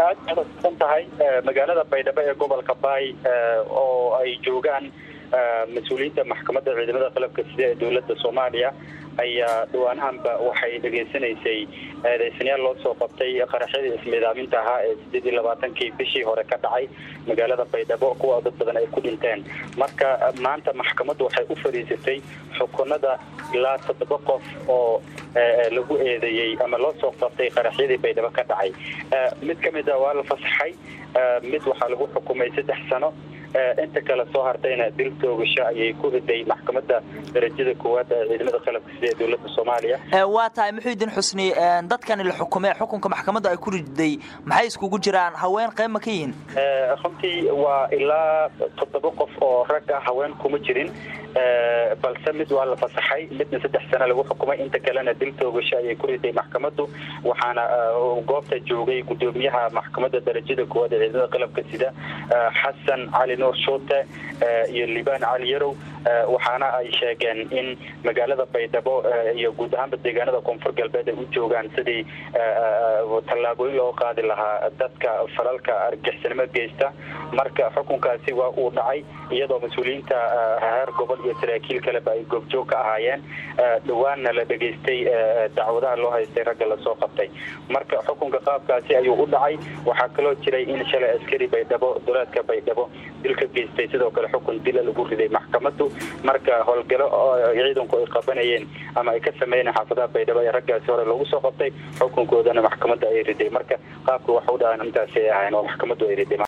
aad san tahay magaalada baydhabo ee gobolka baay oo ay joogaan mas-uuliyiinta maxkamadda ciidamada qalabka sida ee dowladda soomaaliya ayaa dhawaanahanba waxay dhegaysanaysay eedeysanyaal loo soo qabtay qaraxyadii ismiidaaminta ahaa ee sideed iyo labaatankii bishii hore ka dhacay magaalada baydhabo kuwa dad badan ay ku dhinteen marka maanta maxkamaddu waxay u fadhiisatay xukunada ilaa toddoba qof oo lagu eedeeyey ama loo soo qabtay qaraxyadii baydhabo ka dhacay mid ka mid a waa la fasaxay mid waxaa lagu xukumay saddex sano inta kale soo hartayna dil toogasho ayay ku riday maxkamadda darajada koowaad ee ciidamada qalabka sida ee dowladda soomaaliya waa tahay muxuudiin xusni dadkani la xukumee xukunka maxkamadda ay ku riday maxay iskugu jiraan haween qayb ma ka yihiin runtii waa ilaa toddoba qof oo rag ah haween kuma jirin balse mid waa la fasaxay midna saddex sano lagu xukumay inta kalena dil toogasho ayay ku riday maxkamaddu waxaana goobta joogay gudoomiyaha maxkamadda darajada koowaad ee ciidamada qalabka sida xasan cali nuur shuute iyo libaan cali yarow waxaana ay sheegeen in magaalada baydhabo iyo guud ahaanba deegaanada koonfur galbeed ay u joogaan sidii tallaabooyin loo qaadi lahaa dadka falalka argixisnimo geysta marka xukunkaasi waa uu dhacay iyadoo mas-uuliyiinta heer gobol iyo saraakiil kaleba ay goobjoog ka ahaayeen dhawaanna la dhegaystay dacwadaha loo haystay ragga lasoo qabtay marka xukunka qaabkaasi ayuu u dhacay waxaa kaloo jiray in shalay askari baydhabo duleedka baydhabo dil ka geystay sidoo kale xukun dila lagu riday maxkamaddu marka howlgalo ciidanku ay qabanayeen ama ay ka sameyneen xaafadaha baydhabo ee raggaasi hore lagu soo qabtay xukunkoodana maxkamadda ay riday marka qaabka waxa u dhahaan intaasi ay ahayn oo maxkamaddu ay riday